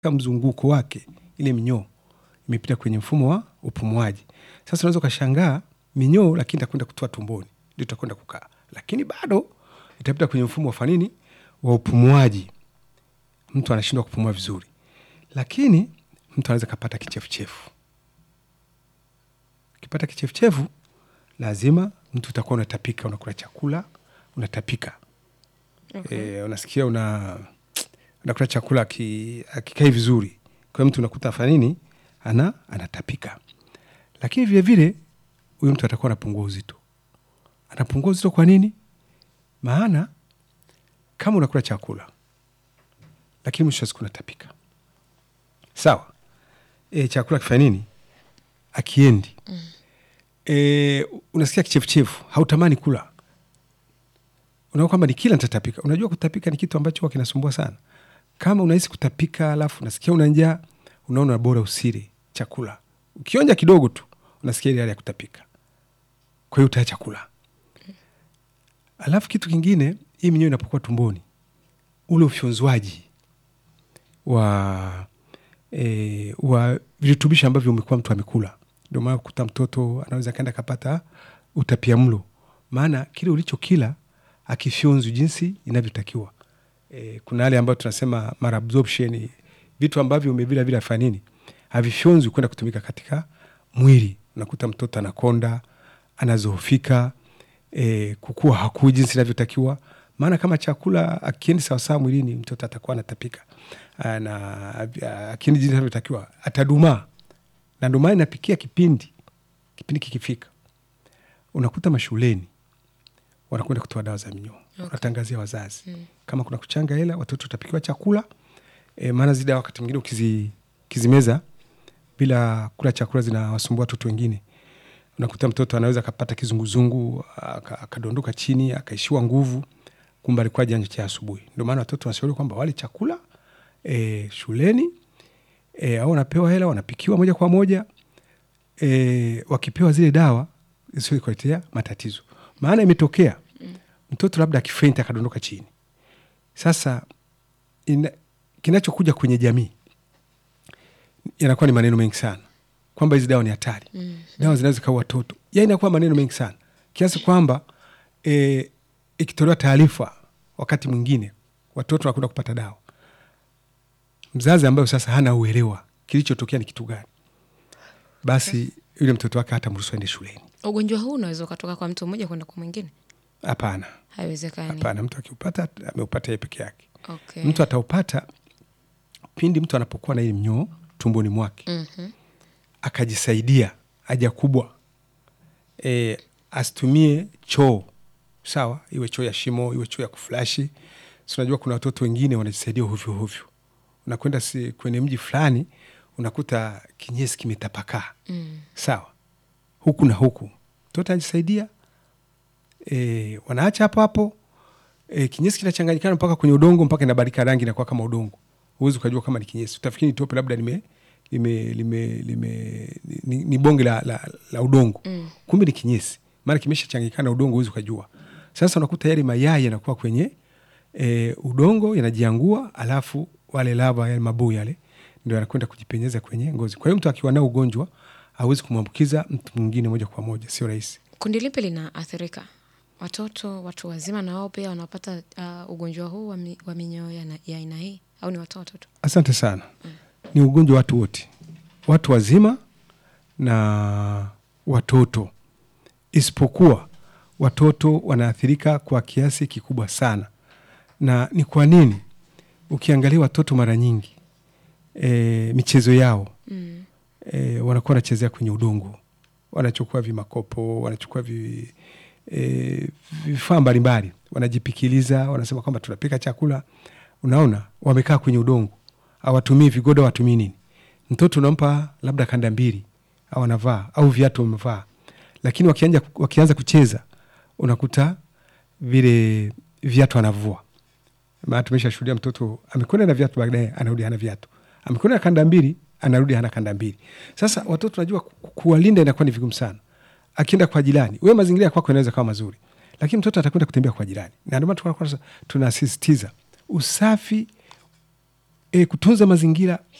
mzunguko wake ile minyoo imepita kwenye mfumo wa upumuaji. Sasa unaweza ukashangaa minyoo, lakini itakwenda kutoa tumboni, ndio itakwenda kukaa, lakini bado itapita kwenye mfumo wa fanini wa upumuaji, mtu anashindwa kupumua vizuri, lakini mtu anaweza kapata kichefuchefu. Ukipata kichefuchefu, lazima mtu utakuwa unatapika, unakula chakula unatapika. Okay. E, unasikia una unakula chakula aki- akikai vizuri, kwa hiyo mtu unakuta afanya nini, ana anatapika. Lakini vile vile huyu mtu atakuwa anapungua uzito. Anapungua uzito kwa nini? Maana kama unakula chakula lakini mwisho wa siku unatapika, sawa. E, chakula kifanya nini? Akiendi e, unasikia kichefuchefu, hautamani kula unaona kwamba ni kila nitatapika. Unajua kutapika ni kitu ambacho huwa kinasumbua sana. Kama unahisi kutapika alafu unasikia una njaa, unaona bora usile chakula. Ukionja kidogo tu unasikia ile hali ya kutapika, kwa hiyo utaacha kula. Alafu kitu kingine, hii minyoo inapokuwa tumboni, ule ufyonzwaji wa e, wa virutubisho ambavyo umekuwa mtu amekula, ndio maana kukuta mtoto anaweza kaenda kapata utapia mlo, maana kile ulichokila akifyonzwi jinsi inavyotakiwa. E, kuna hali ambayo tunasema malabsorption, vitu ambavyo umevila vile afanya nini, havifyonzwi kwenda kutumika katika mwili. Unakuta mtoto anakonda, anazoofika, e, kukua hakui jinsi inavyotakiwa. Maana kama chakula akiendi sawasawa mwilini, mtoto atakuwa anatapika na akiendi jinsi inavyotakiwa atadumaa, na ndio maana inapikia kipindi kipindi kikifika, unakuta mashuleni wanakwenda kutoa dawa za minyoo Okay. wanatangazia wazazi kama kuna kuchanga hela, watoto watapikiwa chakula e, maana zile dawa wakati mwingine ukizi, ukizimeza bila kula chakula zinawasumbua watoto wengine. Unakuta mtoto anaweza akapata kizunguzungu aka- akadondoka chini akaishiwa nguvu, kumbe alikuwa janja cha asubuhi. Ndio maana watoto wanashauri kwamba wale chakula e, shuleni e, au wanapewa hela wanapikiwa moja kwa moja e, wakipewa zile dawa zisio kuletea matatizo, maana imetokea mtoto labda akifenta akadondoka chini. Sasa ina, kinachokuja kwenye jamii yanakuwa ni maneno mengi sana kwamba hizi dawa ni hatari Mm. dawa zinaweza kaua watoto, ya inakuwa maneno mengi sana kiasi kwamba e, ikitolewa taarifa wakati mwingine watoto wanakwenda kupata dawa, mzazi ambayo sasa hana uelewa kilichotokea ni kitu gani, basi yule mtoto wake hata mruhusu aende shuleni. Ugonjwa huu unaweza ukatoka kwa mtu mmoja kwenda kwa mwingine? Hapana, Haiwezekani. hapana, mtu akiupata ameupata yeye peke yake. Okay. Mtu ataupata pindi mtu anapokuwa na hii mnyoo tumboni mwake Mhm. akajisaidia haja kubwa e, asitumie choo sawa, iwe choo ya shimo, iwe choo ya kuflashi. Si unajua kuna watoto wengine wanajisaidia hovyo hovyo, unakwenda si kwenye mji fulani unakuta kinyesi kimetapakaa Mm. sawa, huku na huku, mtoto anajisaidia e, wanaacha hapo hapo e, kinyesi kinachanganyikana mpaka kwenye udongo mpaka inabadilika rangi inakuwa kama udongo. Huwezi ukajua kama ni kinyesi, utafikiri ni tope labda lime, lime, lime, lime, ni, ni bonge la, la, la udongo Mm. kumbe ni kinyesi, maana kimeshachanganyikana na udongo, huwezi ukajua. Sasa unakuta yale mayai yanakuwa kwenye e, udongo yanajiangua, alafu wale lava yale mabuu yale ndio yanakwenda kujipenyeza kwenye ngozi. Kwa hiyo mtu akiwa nao ugonjwa hawezi kumwambukiza mtu mwingine moja kwa moja, sio rahisi. Kundi lipi linaathirika? Watoto, watu wazima na wao pia wanapata uh, ugonjwa huu wa, mi, wa minyoo ya na- ya aina hii au ni watoto tu? Asante sana. Ni ugonjwa watu wote, watu wazima na watoto, isipokuwa watoto wanaathirika kwa kiasi kikubwa sana. Na ni kwa nini? Ukiangalia watoto mara nyingi e, michezo yao Mm. e, wanakuwa wanachezea kwenye udongo, wanachukua vimakopo, wanachukua vi, e, vifaa mbalimbali, wanajipikiliza, wanasema kwamba tunapika chakula. Unaona, wamekaa kwenye udongo, hawatumii vigodo, hawatumii nini. Mtoto unampa labda kanda mbili au anavaa au viatu wamevaa, lakini wakianza, wakianza kucheza unakuta vile viatu anavua maana tumesha shuhudia mtoto amekwenda na viatu, baadaye anarudi hana viatu, amekwenda na kanda mbili, anarudi hana kanda mbili. Sasa watoto najua ku- kuwalinda inakuwa ni vigumu sana. Akienda kwa jirani, wewe mazingira ya kwako yanaweza kawa mazuri, lakini mtoto atakwenda kutembea kwa jirani, na ndio maana tunakuwa tunasisitiza usafi e, kutunza mazingira